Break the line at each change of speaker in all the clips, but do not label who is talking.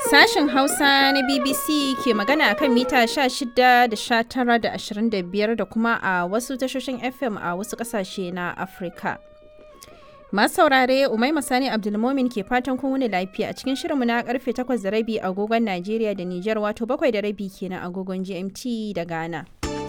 Sashen Hausa na BBC ke magana a kan mita 16 da 19 da 25 da kuma a wasu tashoshin FM a wasu ƙasashe na Afirka. Masu saurare Umai Masani Abdulmomin ke fatan kun wuni lafiya a cikin shirinmu na karfe 8 da rabi agogon Najeriya da Nijar wato 7 da rabi kenan agogon GMT da Ghana.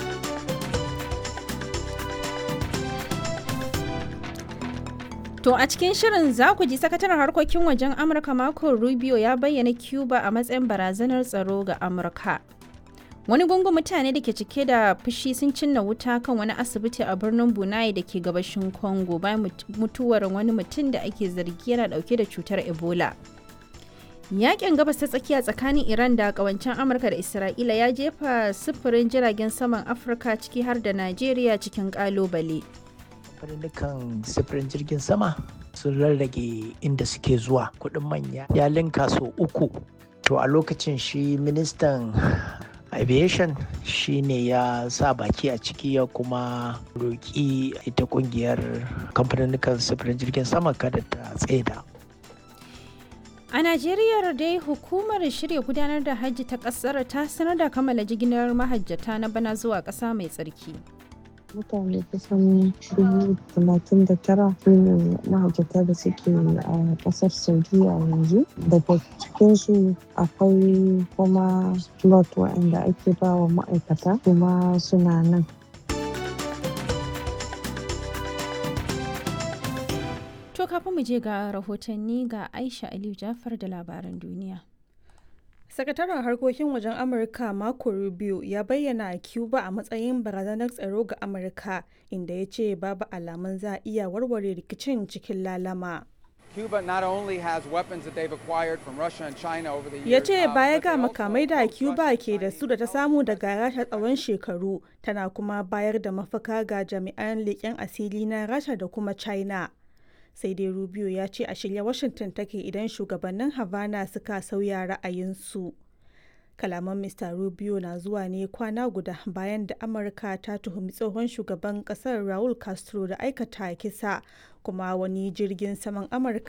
To a cikin shirin za ku ji sakataren harkokin wajen Amurka Marco Rubio ya bayyana Cuba a matsayin barazanar tsaro ga Amurka. Wani gungun mutane da ke cike da fushi sun cinna wuta kan wani asibiti a birnin Bunai da ke gabashin Congo bayan mutuwar wani mutum da ake zargi yana dauke da cutar Ebola. Yakin gabas ta tsakiya tsakanin Iran da kawancen Amurka da Isra'ila ya jefa sufurin jiragen saman Afirka ciki har da Najeriya cikin kalubale.
kamfanin sifirin jirgin sama sun rarrage inda suke zuwa kuɗin manya ya linka so uku to a lokacin shi ministan aviation shi ne ya sa baki a ciki ya kuma roƙi ita ƙungiyar kamfanin sifirin jirgin sama kada ta tsaida
A Najeriya dai hukumar shirya gudanar da hajji ta ƙasar ta sanar da kammala jigilar mahajjata na bana zuwa ƙasa mai tsarki.
mutane kusan dubu talatin da tara su ne mahajjata da suke a kasar saudiya yanzu daga cikinsu akwai kuma lot waɗanda ake ba wa ma'aikata kuma suna nan
To kafin mu je ga rahotanni ga Aisha Aliyu Jafar da labaran duniya.
Sakataren harkokin wajen Amurka Marco Rubio ya bayyana Cuba a matsayin barazanar tsaro ga Amurka inda ya ce babu alamun za a iya warware rikicin cikin lalama.
Cuba not only has weapons that they've acquired from Russia and China over the years.
Ya ce
um,
baya
but
ga
they also
makamai da
hope
Cuba
Russia,
ke da
China,
su da ta samu daga Rasha tsawon shekaru tana kuma bayar da mafaka ga jami'an leƙen asiri na Rasha da kuma China. Sai dai Rubio ya ce a shirye Washington take idan shugabannin Havana suka sauya ra'ayinsu. Kalaman Mr. Rubio na zuwa ne kwana guda bayan da Amurka ta tuhumi tsohon shugaban kasar Raul Castro da aikata kisa kuma wani jirgin saman Amurka